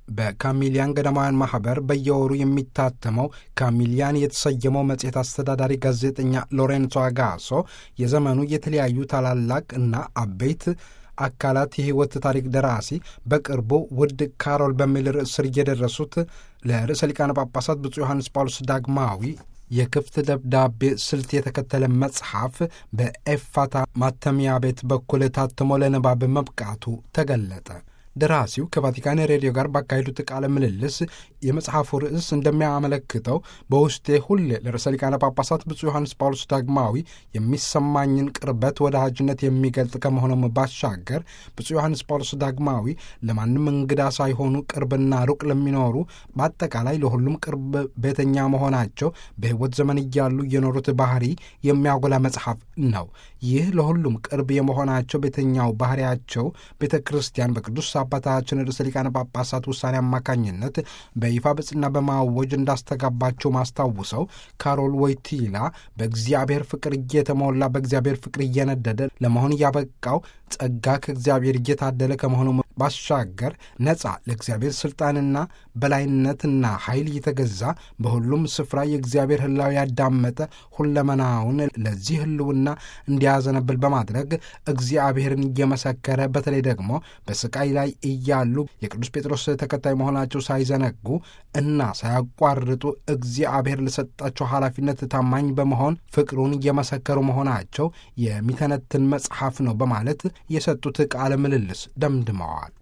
በካሚሊያን ገዳማውያን ማህበር በየወሩ የሚታተመው ካሚሊያን የተሰየመው መጽሔት አስተዳዳሪ ጋዜጠኛ ሎሬንሶ አጋሶ የዘመኑ የተለያዩ ታላላቅ እና አበይት አካላት የሕይወት ታሪክ ደራሲ በቅርቡ ውድ ካሮል በሚል ርዕስ ስር እየደረሱት ለርዕሰ ሊቃነ ጳጳሳት ብፁዕ ዮሐንስ ጳውሎስ ዳግማዊ የክፍት ደብዳቤ ስልት የተከተለ መጽሐፍ በኤፋታ ማተሚያ ቤት በኩል ታትሞ ለንባብ መብቃቱ ተገለጠ። ደራሲው ከቫቲካን ሬዲዮ ጋር ባካሄዱት ቃለ ምልልስ የመጽሐፉ ርዕስ እንደሚያመለክተው በውስጤ ሁሌ ለርዕሰ ሊቃነ ጳጳሳት ብፁዕ ዮሐንስ ጳውሎስ ዳግማዊ የሚሰማኝን ቅርበት፣ ወዳጅነት የሚገልጥ ከመሆኑም ባሻገር ብፁዕ ዮሐንስ ጳውሎስ ዳግማዊ ለማንም እንግዳ ሳይሆኑ ቅርብና ሩቅ ለሚኖሩ በአጠቃላይ ለሁሉም ቅርብ ቤተኛ መሆናቸው በሕይወት ዘመን እያሉ የኖሩት ባህሪ የሚያጎላ መጽሐፍ ነው። ይህ ለሁሉም ቅርብ የመሆናቸው ቤተኛው ባህሪያቸው ቤተ ክርስቲያን በቅዱስ አባታችን ርዕሰ ሊቃነ ጳጳሳት ውሳኔ አማካኝነት በይፋ በጽና በማወጅ እንዳስተጋባቸው ማስታውሰው ካሮል ወይቲላ በእግዚአብሔር ፍቅር እየተሞላ በእግዚአብሔር ፍቅር እየነደደ ለመሆን ያበቃው ጸጋ ከእግዚአብሔር እየታደለ ከመሆኑ ባሻገር ነጻ ለእግዚአብሔር ስልጣንና በላይነትና ኃይል እየተገዛ በሁሉም ስፍራ የእግዚአብሔር ሕላዊ ያዳመጠ ሁለመናውን ለዚህ ሕልውና እንዲያዘነብል በማድረግ እግዚአብሔርን እየመሰከረ በተለይ ደግሞ በስቃይ ላይ እያሉ የቅዱስ ጴጥሮስ ተከታይ መሆናቸው ሳይዘነጉ እና ሳያቋርጡ እግዚአብሔር ለሰጣቸው ኃላፊነት ታማኝ በመሆን ፍቅሩን እየመሰከሩ መሆናቸው የሚተነትን መጽሐፍ ነው በማለት የሰጡት ቃለ ምልልስ ደምድመዋል።